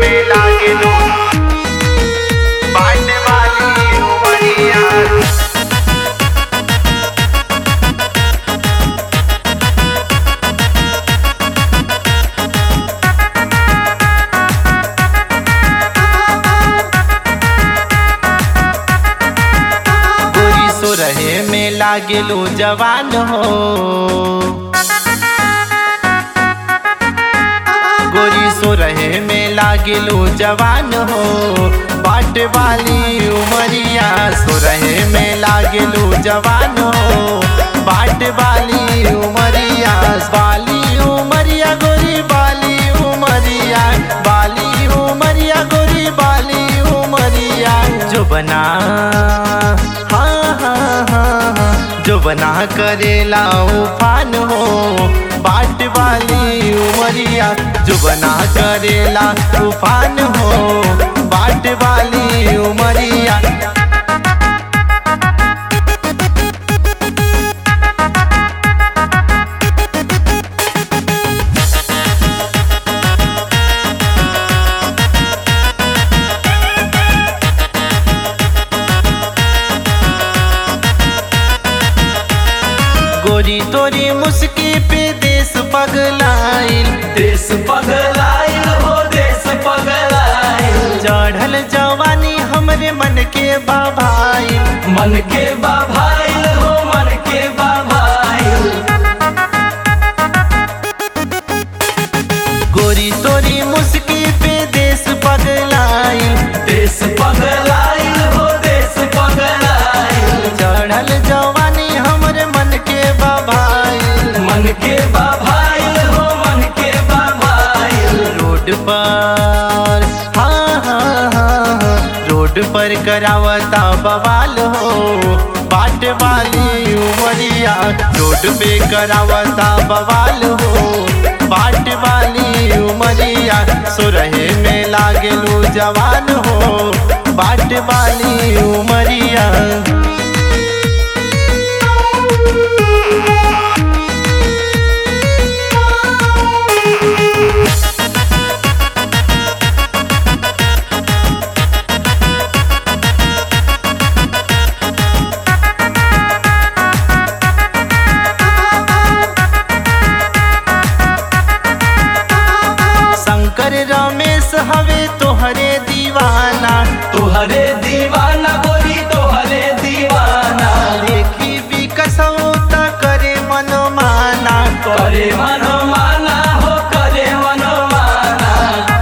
में लागेलू बाट वाली उमरिया गोरी सो रहे में लागेलू जवान हो गोरी सो रहे में लागेलू जवान हो बाट वाली उमरिया सो रहे में लागेलू जवान हो बाट वाली उमरिया बाली उमरिया गोरी बाली उमरिया बाली उमरिया गोरी बाली उमरिया जो बना हाँ हाँ हाँ हाँ जो बना करेला उफान हो बाट वाली उमरिया जो बना करेला तूफान हो बाट वाली उमरिया गोरी तोरी मुस्की पे देश पगलाइल देश पगलाइल हो देश पगलाइल चढ़ल जवानी हमरे मन के बाभाइल मन के बाभाइल हो मन के बाभाइल गोरी तोरी मुस्की पे देश पगलाइल देश पगलाइल हो देश पगलाइल चढ़ल जवानी हमरे मन के बाभाइल मन के बाभाइल हो मन के बाभाइल रोड पर हाँ हाँ हाँ हाँ, रोड पर करावता बवाल हो बाट वाली उमरिया रोड पे करावता बवाल हो बाट वाली उमरिया सो रहे में लागेलू जवान हो बाट वाली उमरिया शंकर रमेश हवे तोहरे दीवाना तोहरे दीवाना गोरी तोहरे दीवाना देखी विकसौता करे मनमाना करे मनोमाना हो करे मनोमाना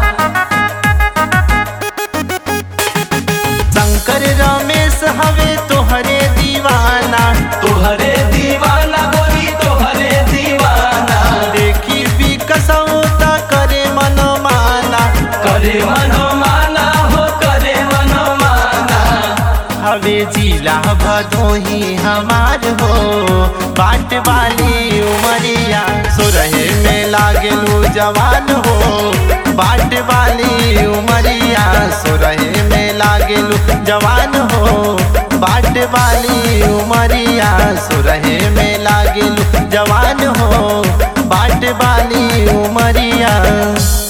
शंकर रमेश हवे तोहरे दीवाना तोहरे दीवाना गोरी तोहरे दीवाना देखी विकसौता करे मनमाना करे मनोमाना हो करे मनोमाना हवे जिला भदोही हमार हो बाट वाली उमरिया सो रहे में लागेलू जवान हो बाट वाली उमरिया सो रहे में लागेलू जवान हो बाट वाली उमरिया सो रहे में लागेलू जवान हो बाट वाली उमरिया